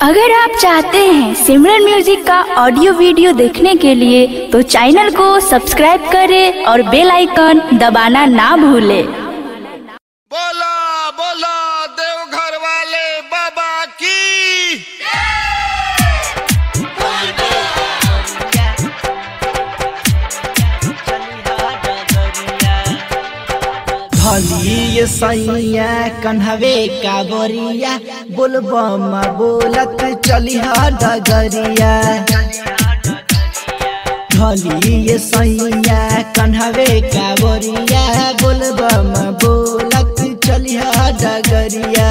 अगर आप चाहते हैं सिमरन म्यूजिक का ऑडियो वीडियो देखने के लिए तो चैनल को सब्सक्राइब करें और बेल आइकन दबाना ना भूलें बोला बोला देवघर वाले बाबा की भलिए सैया कन्हवे कावरिया बोलबम बोलत चली डगरिया भलिए सैया कन्हवे कावरिया बोलबम बोलत चली डगरिया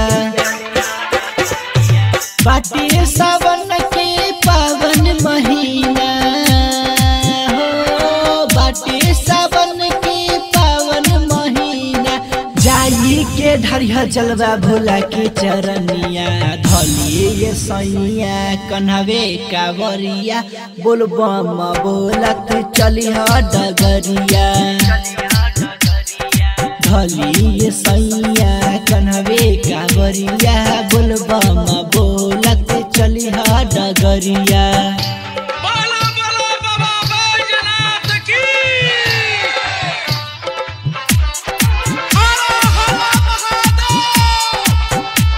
बाटे सावन के पावन महीना हो बाटे सावन के पावन महीना जाई के ढरिया जलवा भोला के चरनिया धलिए सैया कन्हवे कावरिया बोलबम बोलत चलिह डगरिया धलिए सैया कन्हवे कावरिया बोलबम बोलत चलिह डगरिया बोला बोला बाबा बैजनाथ की हर हर Mahadev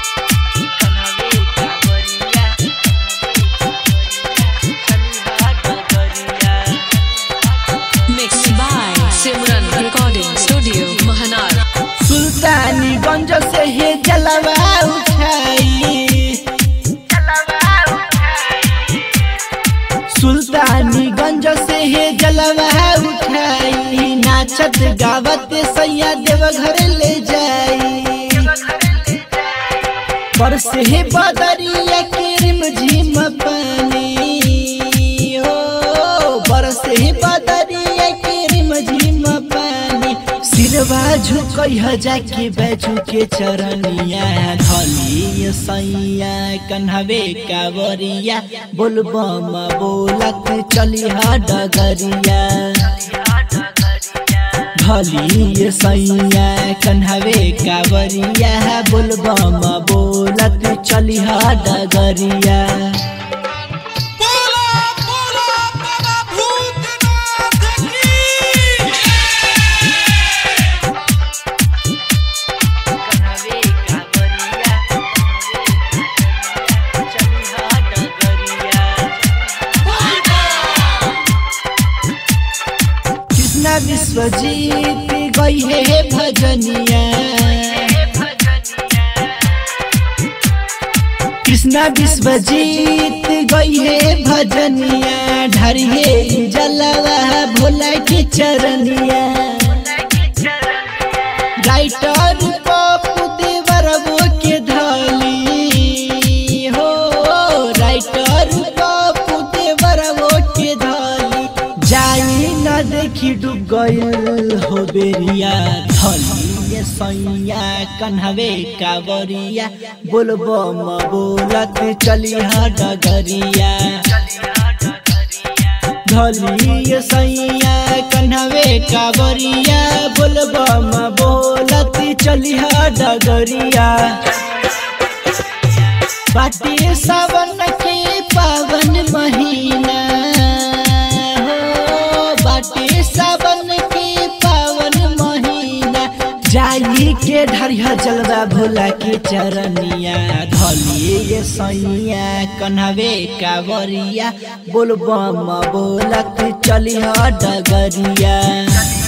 Mixed by Simran Recording Studio, Mahanar. Sultanganj से हे जलवा उठाई सुल्तानीगंज से हे जलवा उठाई नाचत गावत सैया देवघर ले जाई बरस हे बदरिया के रिम झिम पानी हो बरस हे बदरिया के रिम झिम पानी सिरवा झुकई हजा के बैजू के चरनिया धलिए सैया कन्हवे कावरिया बोलबम बोलत चलिह डगरिया भलिए सैया कन्हवे कावरिया बोलबम बोलत चलिह डगरिया बोला बोला बाबा भूतनाथ की कृष्णा विश्वजीत गई है भजनिया कृष्णा विश्वजीत गई है भजनिया ढरिए जलवा भोला के चरनिया राइटर पप्पू देवरबो के धली हो राइटर पप्पू देवरबो के धली जाई न देखी डूब गइल हो बेरिया धलिए सैया कन्हवे कावरिया बोलबम बोलत चलिह डगरिया धलिए सैया कन्हवे कावरिया बोलबम बोलत चलिह डगरिया बाटे सावन के पावन महीना हो बाटे सावन के पावन महीना जाई के ढरिया जलवा भोला के चरनिया धलिए सैया कन्हवे कावरिया बोलबम बोलत चलिह डगरिया